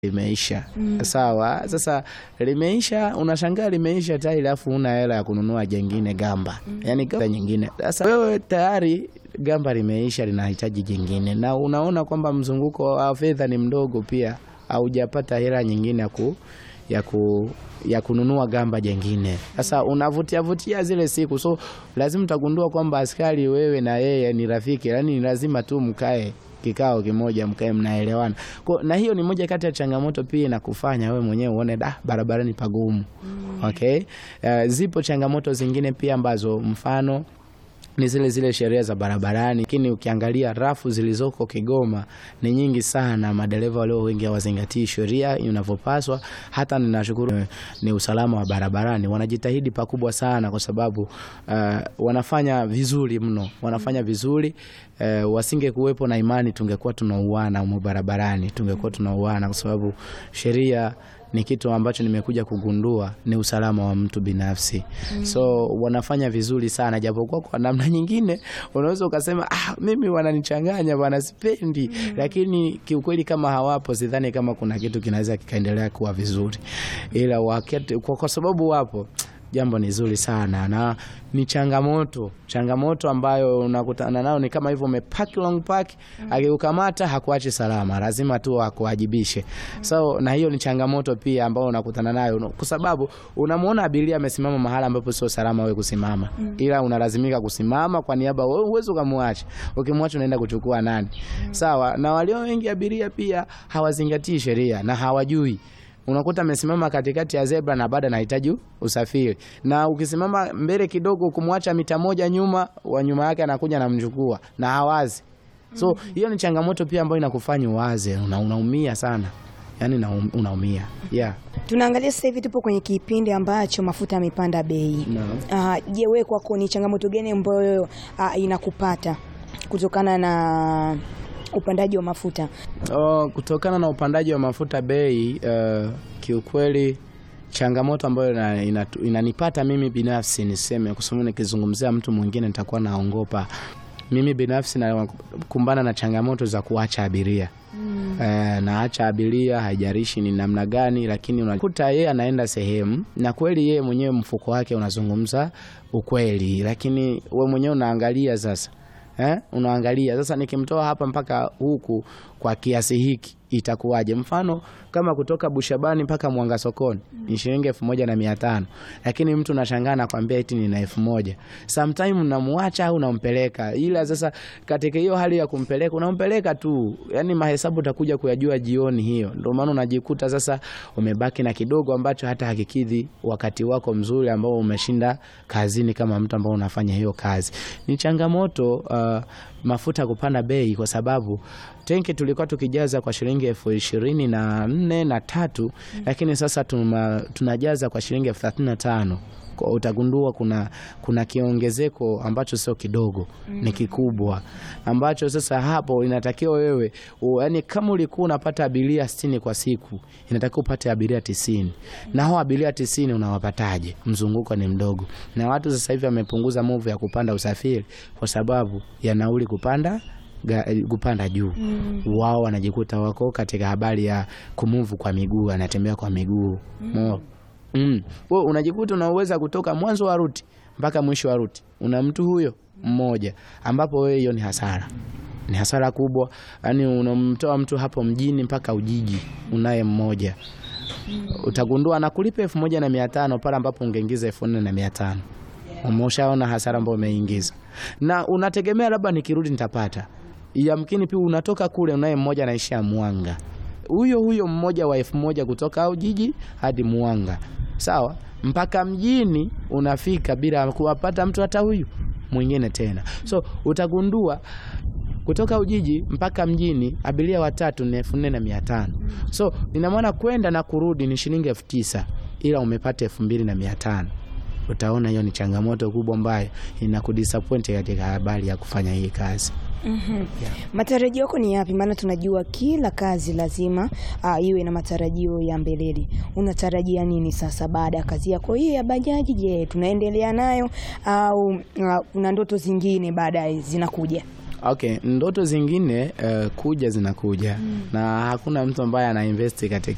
limeisha sawa. Sasa limeisha, unashangaa limeisha tayari, alafu una hela ya kununua jengine gamba, yani gamba nyingine. Sasa wewe tayari gamba limeisha, linahitaji jingine, na unaona kwamba mzunguko wa fedha ni mdogo, pia haujapata hela nyingine ya ku ya ku ya kununua gamba jengine. Sasa unavutia vutia zile siku, so lazima utagundua kwamba askari wewe na yeye ni rafiki, yani ni lazima tu mkae kikao kimoja mkae mnaelewana. Kwa na hiyo ni moja kati ya changamoto pia inakufanya wewe mwenyewe uone da barabarani pagumu. Okay? Uh, zipo changamoto zingine pia ambazo mfano ni zile zile sheria za barabarani, lakini ukiangalia rafu zilizoko Kigoma ni nyingi sana. Madereva walio wengi hawazingatii sheria inavyopaswa. Hata ninashukuru ni usalama wa barabarani, wanajitahidi pakubwa sana, kwa sababu uh, wanafanya vizuri mno, wanafanya vizuri uh, wasinge kuwepo na imani, tungekuwa tunauana humo barabarani, tungekuwa tunauana kwa sababu sheria ni kitu ambacho nimekuja kugundua ni usalama wa mtu binafsi. So wanafanya vizuri sana, japokuwa kwa namna nyingine unaweza ukasema ah, mimi wananichanganya bwana, sipendi. Lakini kiukweli kama hawapo, sidhani kama kuna kitu kinaweza kikaendelea kuwa vizuri, ila wakati, kwa, kwa sababu wapo jambo ni zuri sana na ni changamoto changamoto ambayo unakutana nao ni kama hivyo, umepack long pack, akikukamata hakuachi salama, lazima tu akuwajibishe. So na hiyo ni changamoto pia ambayo unakutana nayo, kwa sababu unamwona abiria amesimama mahala ambapo sio salama wewe kusimama, ila unalazimika kusimama kwa niaba, wewe uweze ukamwacha. Ukimwacha unaenda kuchukua nani? Sawa. Na walio wengi abiria pia hawazingatii sheria na hawajui unakuta amesimama katikati ya zebra na bado anahitaji usafiri, na ukisimama mbele kidogo kumwacha mita moja nyuma, wa nyuma yake anakuja anamchukua na hawazi. So hiyo ni changamoto pia ambayo inakufanya uwaze, una, unaumia sana yani na unaumia yeah. Tunaangalia sasa hivi tupo kwenye kipindi ambacho mafuta yamepanda bei. Ah, Je, wewe kwako ni changamoto gani ambayo ah, inakupata kutokana na upandaji wa mafuta? Oh, kutokana na upandaji wa mafuta bei, uh, kiukweli changamoto ambayo ina- ina- inanipata mimi binafsi niseme, kwa sababu nikizungumzia mtu mwingine nitakuwa naongopa. Mimi binafsi nakumbana na changamoto za kuacha abiria Eh, naacha abiria, haijarishi ni namna gani, lakini unakuta yeye anaenda sehemu na kweli yeye mwenyewe mfuko wake unazungumza ukweli, lakini we mwenyewe unaangalia sasa Eh, unaangalia sasa, nikimtoa hapa mpaka huku kwa kiasi hiki itakuwaje? Mfano kama kutoka Bushabani mpaka Mwanga sokoni ni shilingi elfu moja na mia tano lakini mtu nashangaa nakwambia eti nina elfu moja Sometime unamwacha au unampeleka, ila sasa katika hiyo hali ya kumpeleka unampeleka tu, yani mahesabu utakuja kuyajua jioni hiyo. Ndio maana unajikuta sasa umebaki na kidogo ambacho hata hakikidhi wakati wako mzuri ambao umeshinda kazini, kama mtu ambao unafanya hiyo kazi. Ni changamoto uh, mafuta kupanda bei kwa sababu tenki tulikuwa tukijaza kwa shilingi elfu ishirini na nne na tatu lakini sasa tuma, tunajaza kwa shilingi elfu thelathini na tano Kwa utagundua kuna, kuna kiongezeko ambacho sio kidogo, ni kikubwa ambacho sasa hapo inatakiwa wewe u, yani kama ulikuwa unapata abiria sitini kwa siku inatakiwa upate abiria tisini na hao abiria tisini unawapataje? Mzunguko ni mdogo, na watu sasa hivi wamepunguza move ya kupanda usafiri kwa sababu ya nauli kupanda ga, kupanda juu wao wanajikuta wako katika habari ya kumuvu kwa miguu, anatembea kwa miguu Mo- mm. Wewe unajikuta unaweza kutoka mwanzo wa ruti mpaka mwisho wa ruti una mtu huyo mmoja, ambapo wewe hiyo ni hasara, ni hasara kubwa. Yani unamtoa mtu hapo mjini mpaka Ujiji unaye mmoja, utagundua anakulipa elfu moja na mia tano pale ambapo ungeingiza elfu nne na mia tano Umeshaona hasara ambayo umeingiza, na unategemea labda nikirudi nitapata. Yamkini pia unatoka kule, unaye mmoja anaishia Mwanga, huyo huyo mmoja wa elfu moja kutoka Ujiji hadi Mwanga, sawa, mpaka mjini unafika bila kuwapata mtu hata huyu mwingine tena. So utagundua kutoka Ujiji mpaka mjini abiria watatu ni elfu nne na mia tano so ina maana kwenda na kurudi ni shilingi elfu tisa ila umepata elfu mbili na mia tano Utaona hiyo ni changamoto kubwa ambayo inakudisappoint katika habari ya kufanya hii kazi. Matarajio yako ni yapi? Maana tunajua kila kazi lazima ah, iwe na matarajio ya mbeleni. Unatarajia nini sasa baada ya kazi yako hii ya bajaji? Je, tunaendelea nayo au ah, kuna ndoto zingine baadaye zinakuja? Okay, ndoto zingine uh, kuja zinakuja na hakuna mtu ambaye ana invest katika